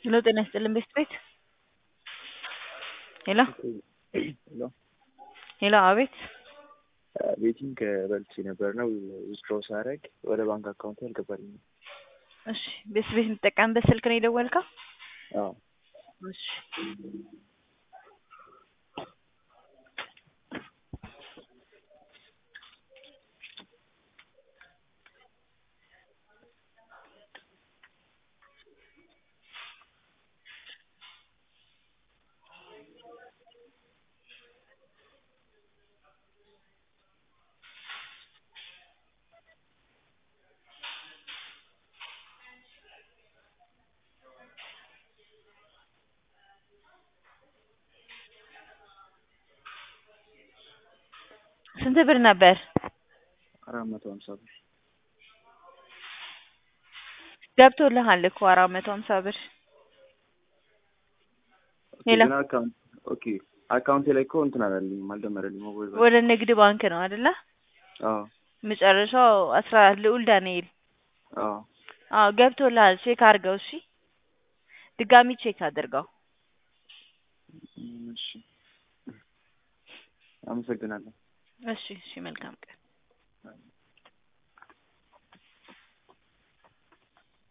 ሄሎ ጤና ይስጥልን ቤስት ቤት ሄሎ ሄሎ ሄሎ አቤት ቤቲንግ በልቼ ነበርና ዊዝድሮው ሳደርግ ወደ ባንክ አካውንቴ አልገባልኝም። እሺ ቤስት ቤት የምትጠቀምበት ስልክ ነው የደወልከው? አዎ እሺ ስንት ብር ነበር? አራት መቶ ሀምሳ ብር ገብቶልሃል እኮ አራት መቶ ሀምሳ ብር ኦኬ፣ ሄሎ። ግን አካውንት ኦኬ አካውንቴ ላይ እኮ እንትን አላለኝም አልደመረልኝም። ሞባይል ባንክ ወደ ንግድ ባንክ ነው አይደለ? አዎ መጨረሻው አስራ አራት ልዑል ዳንኤል አዎ አዎ ገብቶልሃል። ቼክ አድርገው እሺ። ድጋሚ ቼክ አድርገው። እም፣ እሺ አመሰግናለሁ። እሺ እሺ መልካም ቀን